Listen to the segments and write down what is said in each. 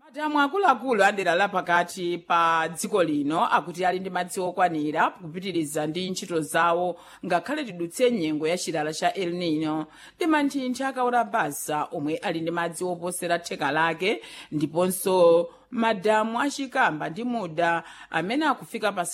Madamu akuluakulu adera la pakati pa dziko lino akuti ali ndi madzi okwanira kupitiriza ndi ntchito zawo ngakhale tidutse nyengo ya chilala cha el nino ndi manthinthi akaora basa omwe ali ndi madzi oposera theka lake ndiponso madamu achikamba ndi muda amene akufika pa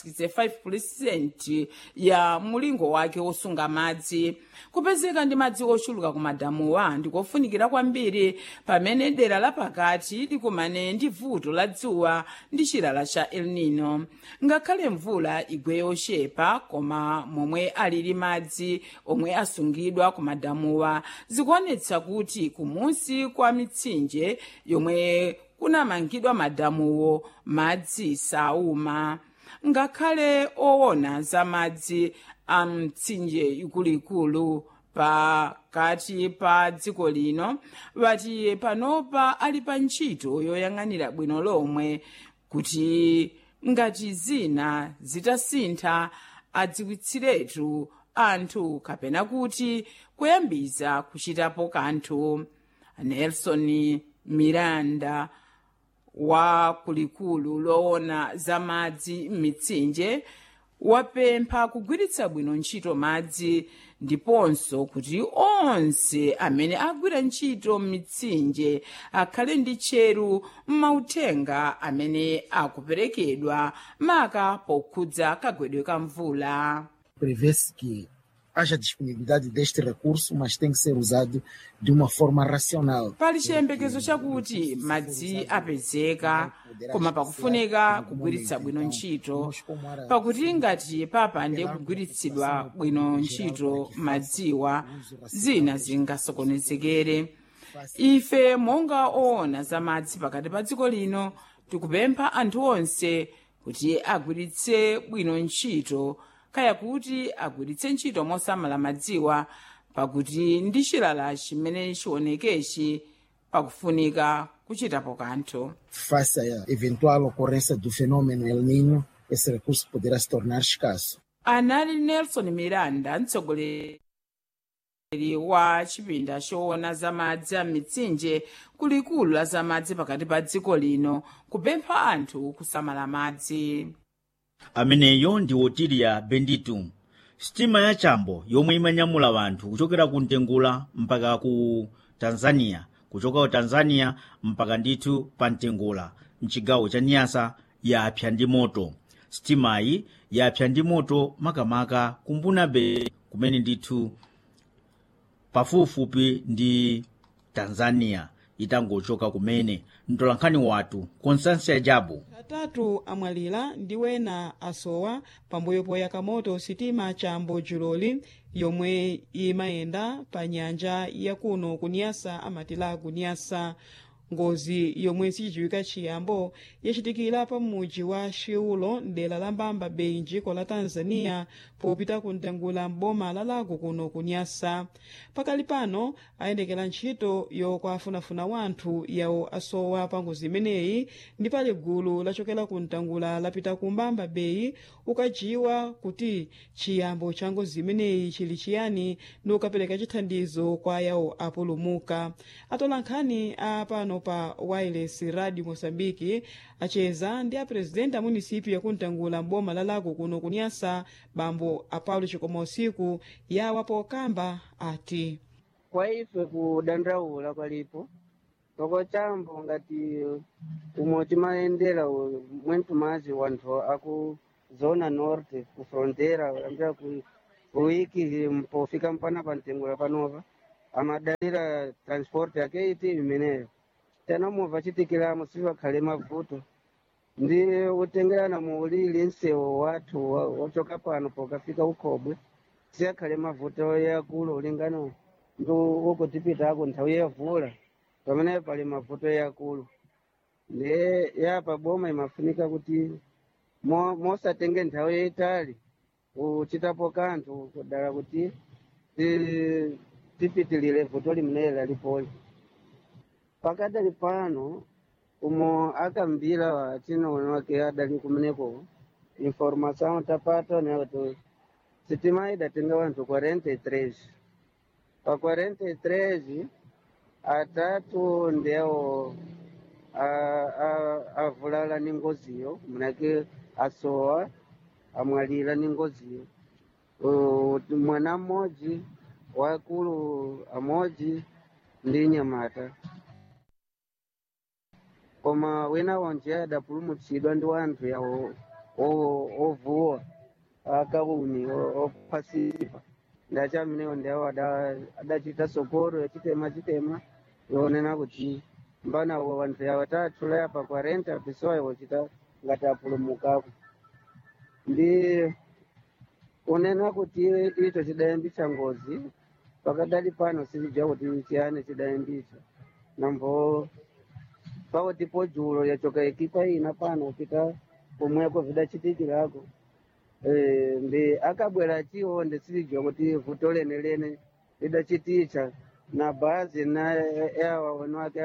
65% ya mulingo wake wosunga madzi kupezeka ndi madzi ochuluka ku madamuwa ndikofunikira kwambiri pamene dera la pakati likumane ndi vuto la dzuwa ndi chilala cha el nino ngakhale mvula igwe yochepa koma momwe alili madzi omwe asungidwa ku madamuwa zikuonetsa kuti kumunsi kwa mitsinje yomwe kunamangidwa madamuwo madzi sauma ngakhale owona za madzi a mtsinje ikuluikulu pakati pa dziko lino vati panopa ali pa ntchito yoyang'anira bwino lomwe kuti ngati zina zitasintha adziwitsiretu anthu kapena kuti kuyambiza kuchitapo kanthu nelson miranda wa kulikulu loona za madzi m'mitsinje wapempha kugwiritsa bwino ntchito madzi ndiponso kuti onse amene agwira ntchito m'mitsinje akhale ndi tcheru m'mauthenga amene akuperekedwa maka pokhudza kagwedwe ka mvula prevê-se que haja disponibilidade deste recurso, mas tem que ser usado de uma forma racional. pali chiyembekezo chakuti madzi apezeka koma pakufunika kugwiritsa bwino ntchito pakuti ngati papande kugwiritsidwa bwino ntchito madziwa zina zingasokonezekere ife monga oona za madzi pakati pa dziko lino tikupempha anthu onse kuti agwiritse bwino ntchito kaya kuti agwiritse ntchito mosamala madziwa pakuti ndi chilala chimene chionekechi pakufunika kuchitapo kanthu Face à eventual ocorrência do fenômeno El Niño, esse recurso poderá se tornar escasso. anali nelson miranda mtsogoleri wa chipinda choona za madzi a mitsinje kulikulu la za madzi pakati pa dziko lino kupempha anthu kusamala madzi ameneyo ndi otilia benditu sitima ya chambo yomwe imanyamula wanthu kuchokera ku mtengula mpaka ku tanzania kuchoka ku tanzania mpaka ndithu pa mtengula mchigawo cha nyasa yapsa ndi moto sitimayi yapsa ndi moto makamaka kumbuna be kumene ndithu pafupifupi ndi tanzania itangochoka kumene mtolankhani wathu constância jabu atatu amwalira ndi wena asowa pambuyo poyaka moto sitima chambo juloli yomwe imayenda pa nyanja yakuno kunyasa amatila kunyasa ngozi yomwe sichidziwika chiyambo yachitikira pa mudzi wa shiulo mdera la mbamba bei njiko la tanzania popita kuntengula mboma la lago kuno kunyasa pakali pano ayendekera ntchito yokwafunafuna wanthu yawo asowa pa ngozi imeneyi ndi pali gulu lachokera kuntengula lapita ku mbamba bei ukajiwa kuti chiyambo cha ngozi imeneyi chili chiyani ndi ukapereka chithandizo kwa yawo apulumuka atolankhani a pano pa wireless radio moçambique acheza ndi apresidenti a munisipi yakuntengula mboma la lago kuno kunyasa bambo apaulo chikoma usiku yawa pokamba ati kwa ife kudandaula palipo toko chambo ngati umwe timayendera mwentu mazi wanthu aku zona norte ku frontera ambira ku kuwiki mpofika mpana pantengula panova amadalira transport yake iti imeneyo tena movha chitikiramo sivakhale mavuto ndi utengerana muulili nsewu wathu wa- wachoka pano pokafika ukhobwe siyakhale mavuto yakulu ulingana ndi ukutipitako nthawi yavula pamene pali mavuto yakulu ndi yapa boma imafunika kuti mo- mosatenge nthawi yayitali uchitapo kanthu kudala kuti ti- tipitilire vuto limeneli lalipoli pakadali pano umo akambira watinoona wake adali kumeneko informação tapata né kuti sitima idatenga wanthu 43 pa 43 atatu ndewo a- a- avulala ni ngoziyo manake asowa amwalira ni ngoziyo Uh, mwana mmodzi wakulu amodzi ndi nyamata koma wina wonje adapulumutsidwa ndi wanthu yawo o- ovuwa akauni o- ophasipa ndachi amenewo ndiawo ada- adachita sokoro yachitema chitema yonena kuti mbana wo wanthu yawo tathula yapa kwa renta pisowa wochita ngati apulumukako ndi unena kuti icho chidayambitsa ngozi pakadali pano silidziwa kuti chiyani chidayambitsa nambo pakuti podzulo yachoka ekipa ina pano pita pomweko vidachitikirako Eh, ndi akabwera chiwo ndisilidziwa kuti vuto lenelene lidachititsa na bhazi na yawa wanu ake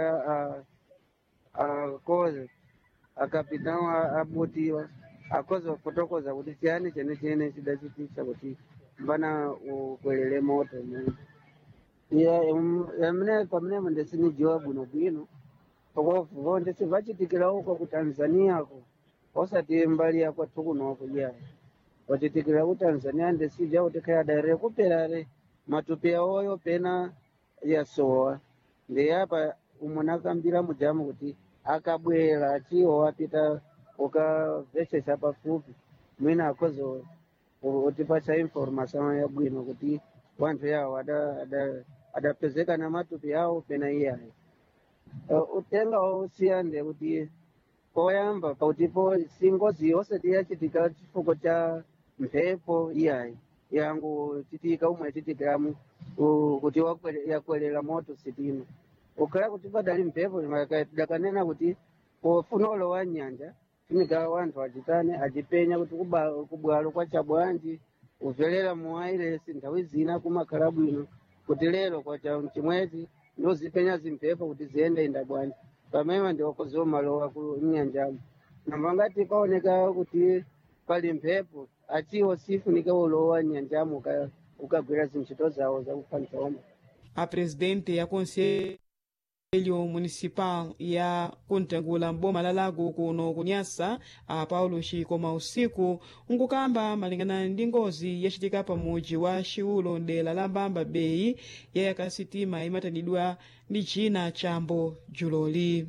akoze akapitao abutiwa akoze kufotokoza kuti chiyani chene chene chidachititsa kuti mbana ukwelele moto iya amene pamenepo ndisinidziwa bwinobwino pakuvo ndisivachitikira uko ku tanzania ko osati mbali ya kwathu kunoko iya wachitikira ku tanzania ndisija kuti kayadare kuperare matupi awoyo pena yasowa ndiyapa umunakambira mujamu kuti akabwera achiwo apita ukavhechesa pafupi mwina akozo utipatsa information yabwino kuti wanthu yawo ada- ada- adapezeka na matupi awo pena iyayo uh, utenga usiyande kuti poyamba pautipo singozi osati yachitika chifukwa cha mphepo iyayi yangu chitika umwe yachitikiramu uh, kuti wakwere- yakwerera moto sitima ukhala kuti padali mphepo maka- dakanena kuti pofuna ulowa nyanja funika wanthu achitane achipenya kuti kuba- kubwalo kwacha bwanji ubvelera mu wairesi nthawi zina kumakhala bwino kuti lero kwacha chimwezi ndozipenya zimphepo kuti ziyende inda bwanji pamene ndiwakoziwa malowa ku nyanjamo namba ngati paoneka kuti pali mphepo achiwo sifunika ulowa nyanjamo uka- ukagwira zintchito zawo zakuphanisa omwe a presidente ya conselho municipal ya kuntengula mboma la lago kuno kunyasa a paulo chikoma usiku nkukamba malingana ndi ngozi yachitika pa muji wa chiulo dera la mbamba bay yayaka sitima imatanidwa ndi china chambo juloli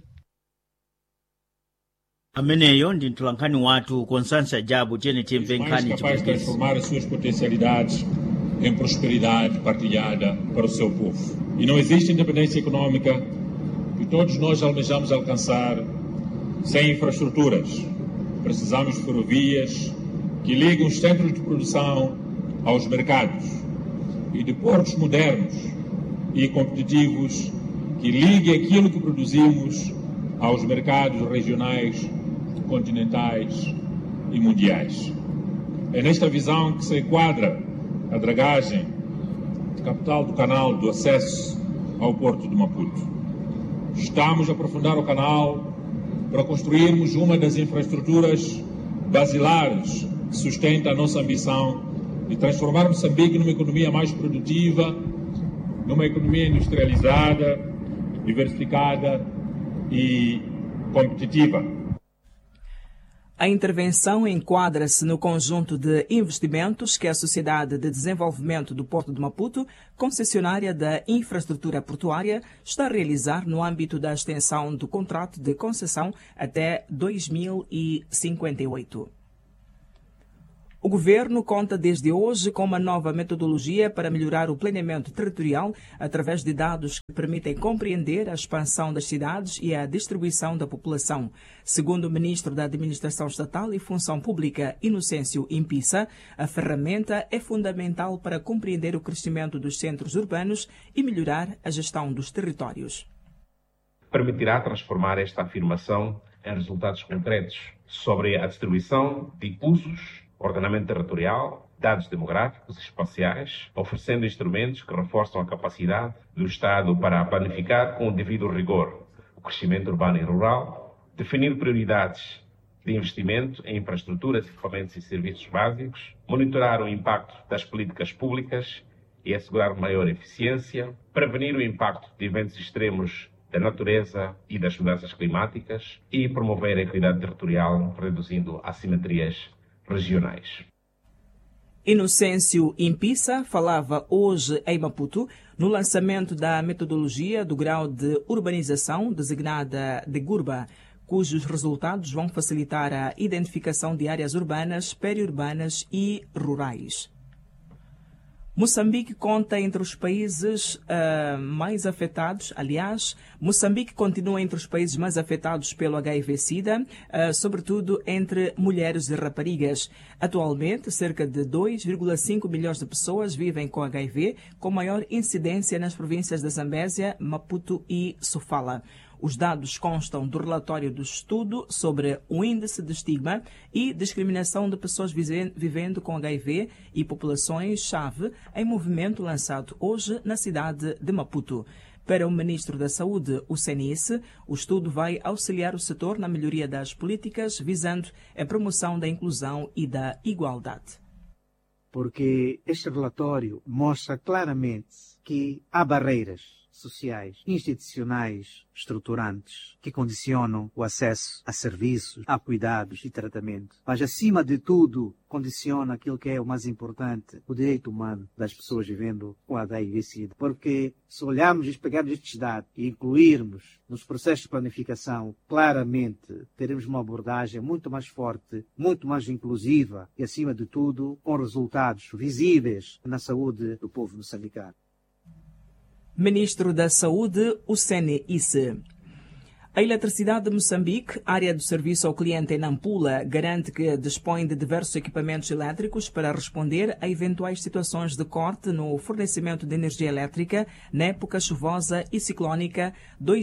ameneyo ndi mtolankhani wathu constância jabu chene chimve mais nkhani capaz de chipwekezi transformar as suas potencialidades em prosperidade partilhada para o seu povo. E não existe independência econômica que todos nós almejamos alcançar sem infraestruturas. Precisamos de ferrovias que liguem os centros de produção aos mercados e de portos modernos e competitivos que liguem aquilo que produzimos aos mercados regionais, continentais e mundiais. É nesta visão que se enquadra a dragagem de capital do canal do acesso ao porto de Maputo. Estamos a aprofundar o canal para construirmos uma das infraestruturas basilares que sustenta a nossa ambição de transformar Moçambique numa economia mais produtiva, numa economia industrializada, diversificada e competitiva. A intervenção enquadra-se no conjunto de investimentos que a Sociedade de Desenvolvimento do Porto de Maputo, concessionária da infraestrutura portuária, está a realizar no âmbito da extensão do contrato de concessão até 2058. O governo conta desde hoje com uma nova metodologia para melhorar o planeamento territorial através de dados que permitem compreender a expansão das cidades e a distribuição da população. Segundo o ministro da Administração Estatal e Função Pública, Inocêncio Impissa, a ferramenta é fundamental para compreender o crescimento dos centros urbanos e melhorar a gestão dos territórios. permitirá transformar esta afirmação em resultados concretos sobre a distribuição de usos, ordenamento territorial, dados demográficos e espaciais, oferecendo instrumentos que reforçam a capacidade do Estado para planificar com o devido rigor o crescimento urbano e rural, definir prioridades de investimento em infraestruturas, equipamentos e serviços básicos, monitorar o impacto das políticas públicas e assegurar maior eficiência, prevenir o impacto de eventos extremos da natureza e das mudanças climáticas e promover a equidade territorial, reduzindo assimetrias regionais. Inocêncio Impissa falava hoje em Maputo no lançamento da metodologia do grau de urbanização designada de Gurba, cujos resultados vão facilitar a identificação de áreas urbanas, periurbanas e rurais. Moçambique conta entre os países uh, mais afetados. Aliás, Moçambique continua entre os países mais afetados pelo HIV-Sida, uh, sobretudo entre mulheres e raparigas. Atualmente, cerca de 2,5 milhões de pessoas vivem com HIV, com maior incidência nas províncias da Zambésia, Maputo e Sofala. Os dados constam do relatório do estudo sobre o índice de estigma e discriminação de pessoas vivendo com HIV e populações-chave em movimento lançado hoje na cidade de Maputo. Para o Ministro da Saúde, o CNS, o estudo vai auxiliar o setor na melhoria das políticas visando a promoção da inclusão e da igualdade. Porque este relatório mostra claramente que há barreiras sociais, institucionais, estruturantes, que condicionam o acesso a serviços, a cuidados e tratamento. Mas, acima de tudo, condiciona aquilo que é o mais importante, o direito humano das pessoas vivendo com HIV-Sida. Porque se olharmos e pegarmos estes dados e incluirmos nos processos de planificação, claramente teremos uma abordagem muito mais forte, muito mais inclusiva e, acima de tudo, com resultados visíveis na saúde do povo moçambicano. Ministro da Saúde, o CNIS. A Eletricidade de Moçambique, área do serviço ao cliente em Nampula, garante que dispõe de diversos equipamentos elétricos para responder a eventuais situações de corte no fornecimento de energia elétrica na época chuvosa e ciclónica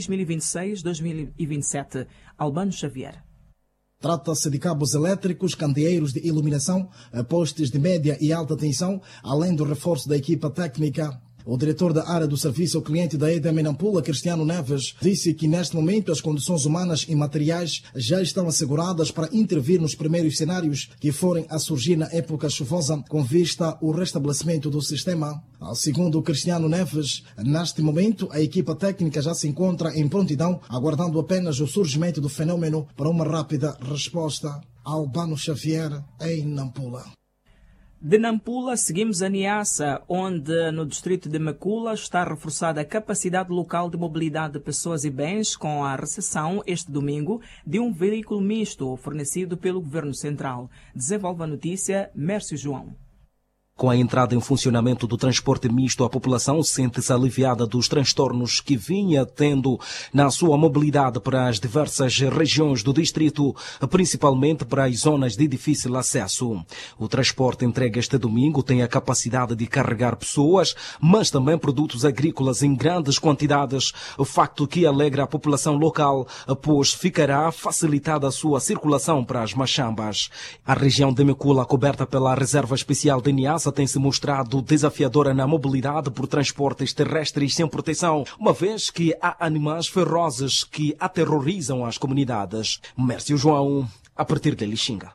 2026-2027. Albano Xavier. Trata-se de cabos elétricos, candeeiros de iluminação, postes de média e alta tensão, além do reforço da equipa técnica o diretor da área do serviço ao cliente da EDM Nampula, Cristiano Neves, disse que neste momento as condições humanas e materiais já estão asseguradas para intervir nos primeiros cenários que forem a surgir na época chuvosa, com vista ao restabelecimento do sistema. Segundo Cristiano Neves, neste momento a equipa técnica já se encontra em prontidão, aguardando apenas o surgimento do fenômeno para uma rápida resposta. Albano Xavier, em Nampula. De Nampula, seguimos a Niassa, onde no distrito de Macula está reforçada a capacidade local de mobilidade de pessoas e bens com a recepção, este domingo, de um veículo misto fornecido pelo Governo Central. Desenvolve a notícia Mércio João. Com a entrada em funcionamento do transporte misto, a população sente-se aliviada dos transtornos que vinha tendo na sua mobilidade para as diversas regiões do distrito, principalmente para as zonas de difícil acesso. O transporte entregue este domingo tem a capacidade de carregar pessoas, mas também produtos agrícolas em grandes quantidades, facto que alegra a população local, pois ficará facilitada a sua circulação para as machambas. A região de Mecula, coberta pela Reserva Especial de Niassa, tem se mostrado desafiadora na mobilidade por transportes terrestres sem proteção, uma vez que há animais ferozes que aterrorizam as comunidades. Mércio João, a partir de Lixinga.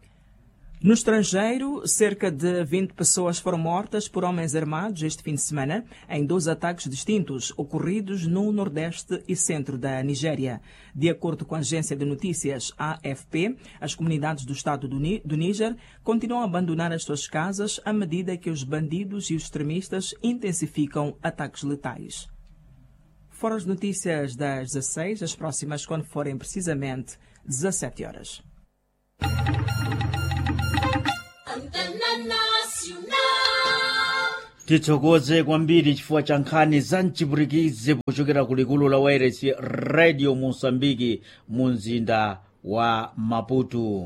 No estrangeiro, cerca de 20 pessoas foram mortas por homens armados este fim de semana em dois ataques distintos ocorridos no nordeste e centro da Nigéria. De acordo com a agência de notícias AFP, as comunidades do estado do, do Níger continuam a abandonar as suas casas à medida que os bandidos e os extremistas intensificam ataques letais. Foram as notícias das 16, as próximas quando forem precisamente 17 horas. tithokoze kwambiri chifukwa cha nkhani za mchipurikize pochokera ku likulu la wairesi radio mosambiki mu mzinda wa maputo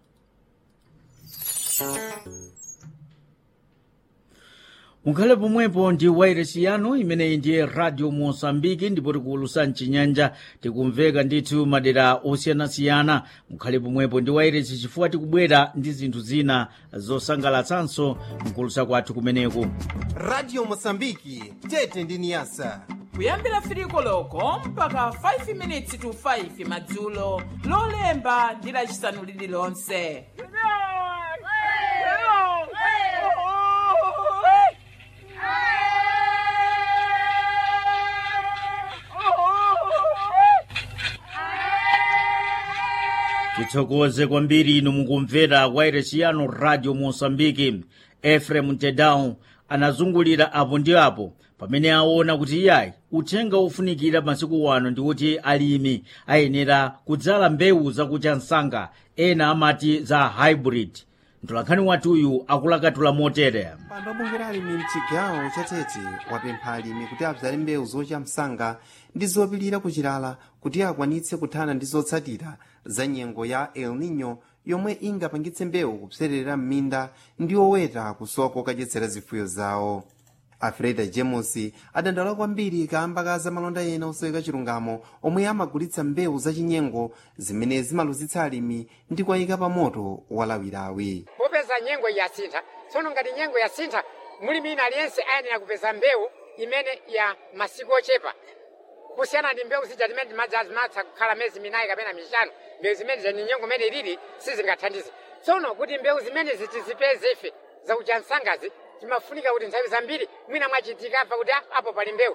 mukhale pomwepo ndi wairesi yanu imeneyi ndiye radio mosambiki ndipo tikuwulusa mchinyanja tikumveka ndithu madera osiyanasiyana mukhale pomwepo ndi wairesi chifukwa tikubwera ndi zinthu zina zosangalatsanso mkulusa kwathu kumeneku radio mosambiki tete ndi niyasa kuyambira firiko loko mpaka 5 minutes to 5 madzulo lolemba ndi lacisanu lililonse titsokoze kwambiri inu mukumvera wairesi yanu radio mosambiki efrem tedau anazungulira apo ndi apo pamene aona kuti iyayi uthenga ofunikira masiku wano ndi kuti alimi ayenera kudzala mbewu zakucha msanga ena amati za hybrid mtolankhani wathuyu akulakatula motere mpando wabungwe alimi mchigawo chatete wapempha alimi kuti adzale mbewu zocha msanga ndi zopilira kuchilala kuti akwanitse kuthana ndi zotsatira za nyengo ya el nino yomwe ingapangitse mbewu kupserera m'minda ndi oweta kusowa kokadyetsera zifuyo zawo afreda james adandaula kwambiri kamba ka zamalonda ena oseweka chilungamo omwe amagulitsa mbewu zachinyengo zimene zimaluzitsa alimi ndi kuwayika pa moto walawirawi popeza nyengo yasintha tsono ngati nyengo yasintha mulimi ina aliyense ayenera kupeza mbewu imene ya masiku ochepa kusiyana ndi mbewu zija zimene zimatha kukhala mezi minayi kapena mishanu mbewu zimene zani nyengo imene ilili sizingathandize tsono kuti mbewu zimene tizipeze ife zakucha msangazi timafunika kuti nthawi zambiri mwina mwachitika apa kuti apo pali mbewu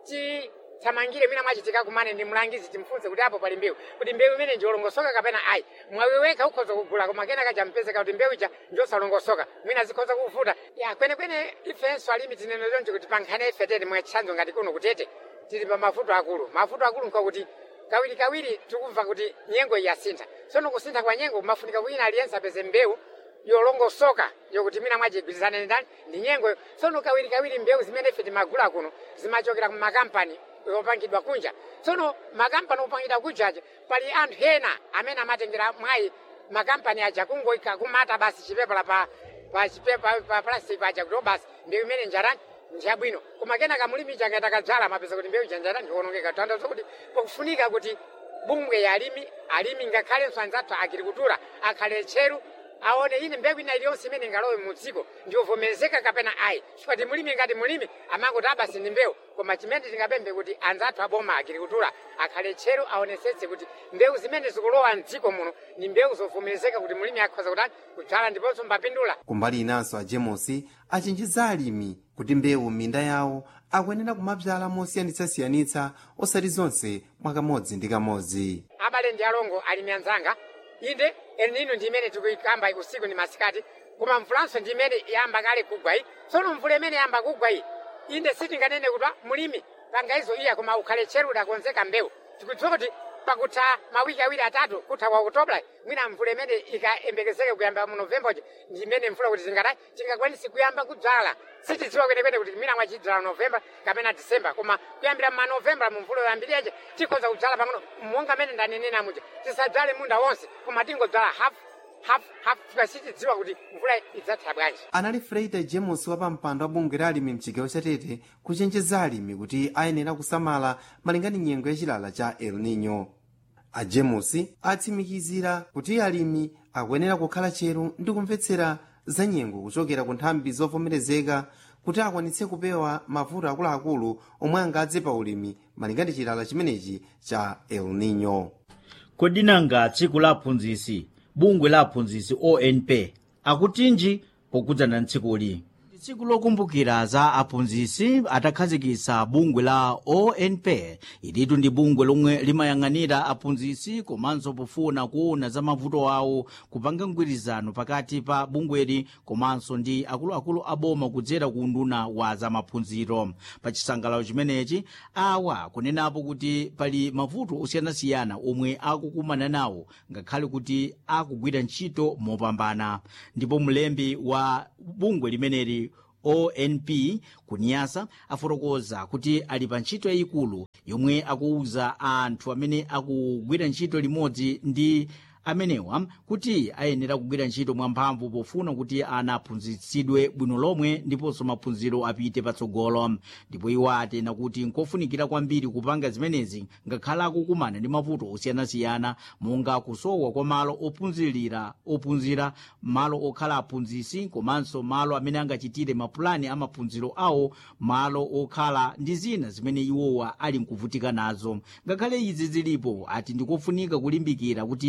tithamangire mwina mwachitika kumane ndi mlangizi timfunse kuti apo pali mbewu kuti mbewu imene ndiolongosoka kapena ayi mwawiweka ukhoza kugula koma kenaka champezeka kuti mbewu ija ndiosalongosoka mwina zikhoza kuvuta ya kwenekwene ifenso alimi tinene chonchi kuti pankhani ife tete mwachitsanzo ngati kuno kutete tili pa mavuto akulu mavuto akulu nkakuti kawirikawiri tikumva kuti nyengo yasintha tsono kusintha kwa nyengo mafunika wina aliyense apeze mbewu yolongosoka yokuti mwina mwachigwirizane ndani ndi nyengo tsono kawirikawiri mbewu zimene ife timagula kuno zimachokera ku makampani opangidwa kunja tsono makampani opangidwa kunjaja pali anthu ena amene amatengera mwayi makampani aja kungoika kumata basi chipepala pa pa chipepa pa plastic aja kuti basi mbewu imene njarani njabwino koma kenaka mulimi changa takadzala amapeza kuti mbewu janjara ndiwonongeka tanthauza kuti pakufunika kuti bungwe ya alimi alimi ngakhalenso anzathu agrikultura akhale tcheru aone ine mbewu ina iliyonse imene ingalowe mu dziko ndiyovomerezeka kapena ayi chifukwa mulimi ngati mulimi amangoti abasi ndi mbewu koma chimene tingapemphe kuti anzathu aboma agrikultura akhale tcheru aonesetse kuti mbewu zimene zikulowa mdziko muno ni mbewu zovomerezeka kuti mulimi akhoza kutani kudzala ndiponso mbapindula kumbali inanso a james achenjeza alimi kuti mbewu m'minda yawo akuyenera kumadzala mosiyanitsasiyanitsa osati zonse mwakamodzi ndi kamodzi abale ndi alongo alimi anzanga inde elnino ndi imene tikuyikamba usiku ndi masikati koma mvulanso ndi imene yamba kale kugwa iyi tsono mvula imene yamba kugwa iyi inde sitinganene kuti mulimi pangaizo iya koma ukhale tcheru udakonzeka mbewu tikudziwa kuti pakutha mawiki awiri atatu kutha kwa okutobla mwina mvula imene ikayembekezeke kuyamba mu novembaji ndi imene mvula kuti tingadayi tingakwanisi kuyamba kudzala sitidziwa kwenekwene kuti mwina mwachidzala novemba kapena disemba koma kuyambira ma novemba mu mvula yoyambiriyeje tikhoza kudzala pang'ono monga mene ndanenera muja tisadzale munda wonse koma tingodzala half half half tikasitidziwa kuti mvula idzatha bwanji anali freida james wa pampando wa bungwe la alimi mchigawo chatete kuchenjeza alimi kuti ayenera kusamala malingana nyengo yachilala cha el nino a james atsimikizira kuti alimi akuyenera kukhala tcheru ndi kumvetsera za nyengo kuchokera ku nthambi zovomerezeka kuti akwanitse kupewa mavuto akuluakulu omwe angadze pa ulimi malingana chilala chimenechi cha el nino kodi nanga tsiku la aphunzitsi bungwe la aphunzitsi onp akutinji pokhudzana tsikuli tsiku lokumbukira za aphunzitsi atakhazikitsa bungwe la onp ilitu ndi bungwe lomwe limayang'anira aphunzitsi komanso pofuna kuona za mavuto awo kupanga mgwirizano pakati pa bungweli komanso ndi akuluakulu aboma kudzera ku unduna wa zamaphunziro pa chisangalalo chimenechi awa kunenapo kuti pali mavuto osiyanasiyana omwe akukumana nawo ngakhale kuti akugwira ntchito mopambana ndipo mlembi wa bungwe limeneli onp kuniyasa afotokoza kuti ali pa ntchito yayikulu yomwe akuwuza anthu amene akugwira ntchito limodzi ndi amenewa kuti ayenera kugwira ntchito mwamphamvu pofuna kuti ana aphunzitsidwe bwino lomwe ndiponso maphunziro apite patsogolo ndipo iwo atena kuti nkofunikira kwambiri kupanga zimenezi ngakhale akukumana ndi mavuto osiyanasiyana monga kusowa kwa malo ophunzirira ophunzira malo okhala aphunzitsi komanso malo amene angachitire mapulani amaphunziro awo malo okhala ndi zina zimene iwowa ali nkuvutika nazo ngakhale izi zilipo ati ndikofunika kulimbikira kuti maphunziro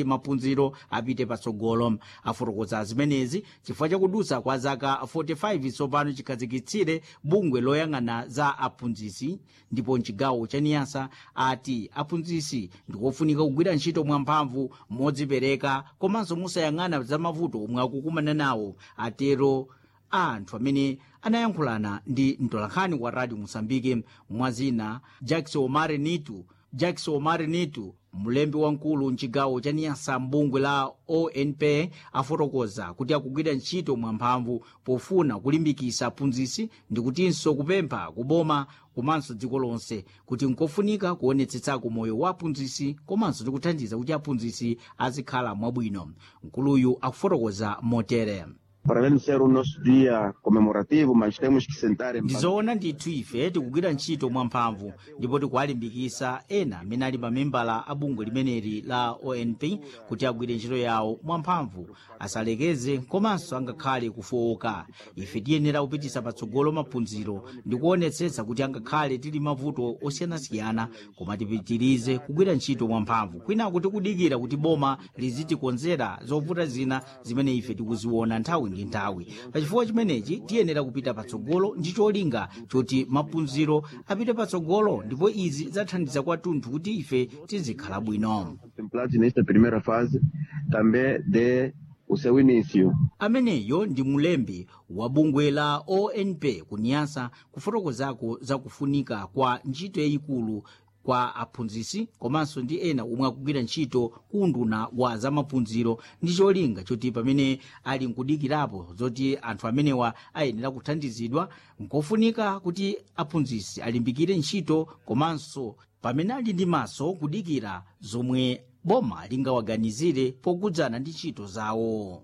maphunziro apite patsogolo afotokoza zimenezi chifukwa chakudutsa kwa zaka 45 tsopano chikhazikitsire bungwe loyang'ana za aphunzitsi ndipo mchigawo cha niyasa ati aphunzitsi ndikofunika kugwira ntchito mwamphamvu modzipereka komanso musayang'ana za mavuto omwe akukumana nawo atero a anthu amene anayankhulana ndi mtolankhani wa radio mosambike mwazina jackson omare nitu jackson omare nitu mlembi wamkulu mchigawo cha niyasa mbungwe la onp afotokoza kuti akugwira ntchito mwamphamvu pofuna kulimbikitsa aphunzitsi ndi kutinso kupempha kuboma komanso dziko lonse kuti nkofunika kuonetsetsako moyo wa aphunzitsi komanso ndi kuthandiza kuti aphunzitsi azikhala mwabwino mkuluyu akufotokoza motere para além de ser o nosso dia comemorativo, mas temos que sentar em ndizoona ndithu ife tikugwira ntchito mwamphamvu ndipo tikuwalimbikitsa ena amene ali mamembala a bungwe limeneli la onp kuti agwire ntchito yawo mwamphamvu asalekeze komanso angakhale kufowoka ife tiyenera kupititsa patsogolo maphunziro ndi kuonetsetsa kuti angakhale tili mavuto osiyanasiyana koma tipitirize kugwira ntchito mwamphamvu kwinaku tikudikira kuti boma lizitikonzera zovuta zina zimene ife tikuziona nthawi ndi nthawi pachifukwa chimenechi tiyenera kupita patsogolo ndi cholinga choti maphunziro apite patsogolo ndipo izi zathandiza kwathunthu kuti ife tizikhala bwino contemplados nesta primeira fase também de o seu início. ameneyo ndi mulembi wa bungwe la onp kuniyasa kufotokozako za kufunika kwa ntchito yayikulu kwa aphunzitsi komanso ndi ena omwe akugwira ntchito kunduna wa zamaphunziro ndi cholinga choti pamene ali nkudikirapo zoti anthu amenewa ayenera kuthandizidwa nkofunika kuti aphunzitsi alimbikire ntchito komanso pamene ali ndi maso kudikira zomwe boma lingawaganizire pokhudzana ndi ntchito zawo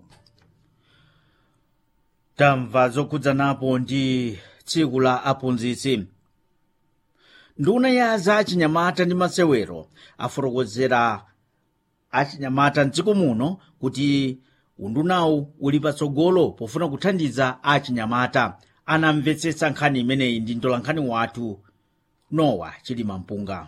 tamva zokhudzanapo ndi tsiku la aphunzitsi nduna ya za achinyamata ndi masewero afotokozera achinyamata mdziko muno kuti undunawu uli patsogolo pofuna kuthandiza achinyamata anamvetsetsa nkhani imeneyi ndi mtolankhani wathu nowa chilima mpunga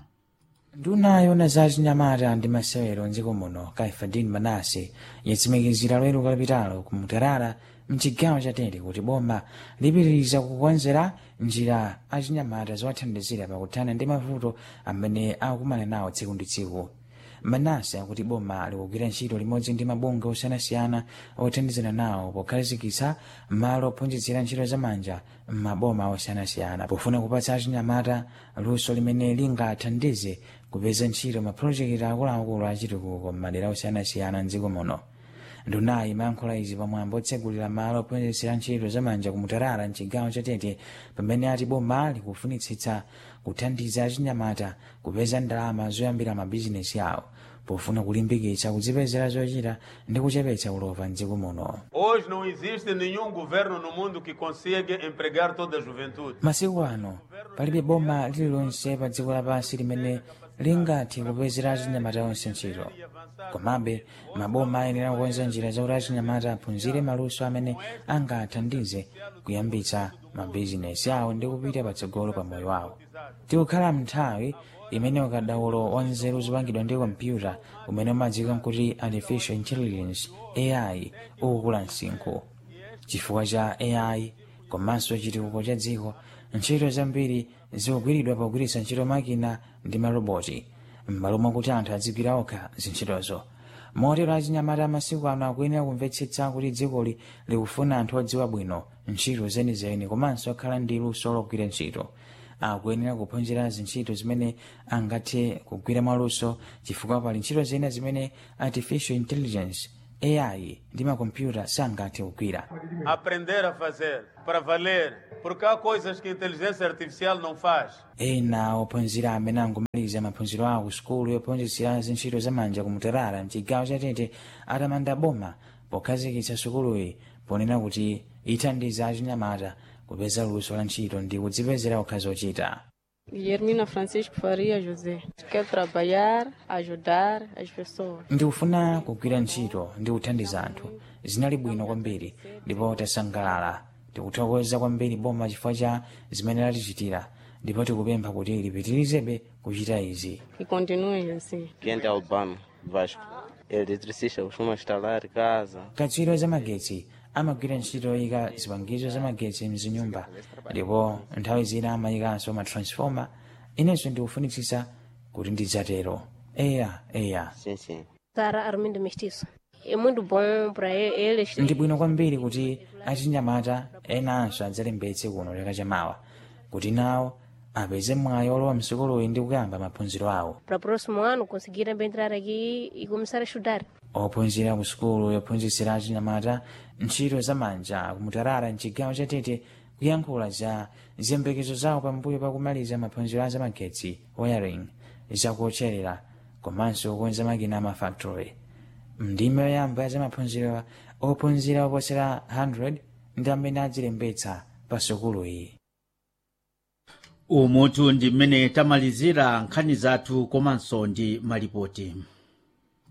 nduna yona za achinyamata ndi masewero mdziko muno kaifadin manase yatsimikizira lero kalapitalo ku mutarara mchigawo cha tete kuti boma lipitiriza kukonzera njira achinyamata zowathandizira pakuthana ndi mavuto amene akukumana nawo tsiku ndi tsiku manase akuti boma likugwira ntchito limodzi ndi mabungwe osiyanasiyana othandizana nawo pokhazikitsa malo ophunzitsira ntchito zamanja m'maboma osiyanasiyana pofuna kupatsa achinyamata luso limene lingathandize kupeza ntchito mapulojekiti akuluakulu achitukuko m'madera osiyanasiyana mdziko muno ndunayi imayankhula izi pamwambo otsegulira malo ophunzitsira ntchito zamanja kumutarara mchigawo cha tete pamene ati boma likufunitsitsa kuthandiza achinyamata kupeza ndalama zoyambira mabizinesi awo pofuna kulimbikitsa kudzipezera zochita ndi kuchepetsa ulova mdziko muno Hoje não existe nenhum governo no mundo que consiga empregar toda a juventude. masiku ano palibe boma lililonse pa dziko lapansi limene lingathe kupezera achinyamata onse ntchito komabe maboma ayenera kukonza njira zakuti achinyamata aphunzire maluso amene angathandize kuyambitsa mabizinesi awo ndi kupita patsogolo pa moyo wawo tikukhala mnthawi imene ukadaulo wa nzeru zopangidwa ndi kompyuta umene umadziwika kuti artificial intelligence ai ukukula msinkhu chifukwa cha ai komanso chitukuko cha dziko ntchito zambiri zikugwiridwa pogwiritsa ntchito makina ndi maroboti m'malo mwakuti anthu adzigwira okha zintchitozo motero achinyamata amasiku ano akuyenera kumvetsetsa kuti dzikoli likufuna anthu odziwa bwino ntchito zenizeni komanso akhala ndi luso logwira ntchito akuyenera kuphunzira zintchito zimene angathe kugwira mwaluso chifukwa pali ntchito zina zimene artificial intelligence ai ndi makompyuta sangathe kugwira Aprender a fazer, para valer. Porque há coisas que a inteligência artificial não faz. ena ophunzira amene angomaliza maphunziro awo ku sukulu yophunzitsira zintchito zamanja kumutarara mchigawo cha tete atamanda boma pokhazikitsa sukuluyi ponena kuti ithandiza achinyamata kupeza luso la ntchito ndi kudzipezera okha zochita Guilhermina Francisco Faria José. Quero trabalhar, ajudar as pessoas. ndikufuna kugwira ntchito ndi kuthandiza anthu zinali bwino kwambiri ndipo tasangalala tikuthokoza kwambiri boma chifukwa cha zimene latichitira ndipo tikupempha kuti lipitirizebe kuchita izi Que continue assim. Quente Albano, Vasco. Eletricista costuma instalar casa. katswiri zamagetsi amagwira ntchito yoyika zipangizo zamagetsi mzinyumba ndipo nthawi zina amayikanso matransfoma inenso ndikufunitsitsa kuti ndidzatero eya eya Sim, sim. Sara Armindo Mestiço. É muito bom para eles. ndi bwino kwambiri kuti achinyamata enanso adzalembetse kuno leka chamawa kuti nawo apeze mwayi olowa msukuluyi ndi kuyamba maphunziro awo Para o próximo ano conseguir também entrar aqui e começar a estudar. ophunzira ku sukulu yophunzitsira achinyamata ntchito zamanja kumutarara mchigawo cha tete kuyankhula za ziyembekezo zawo pambuyo pakumaliza maphunziro a zamagetsi wiring zakuotcherera komanso kukonza makina amafactory mndime yoyamba ya zamaphunziro ophunzira oposera 100 ndi amene adzilembetsa pa sukulu iyi umutu ndi mmene tamalizira nkhani zathu komanso ndi malipoti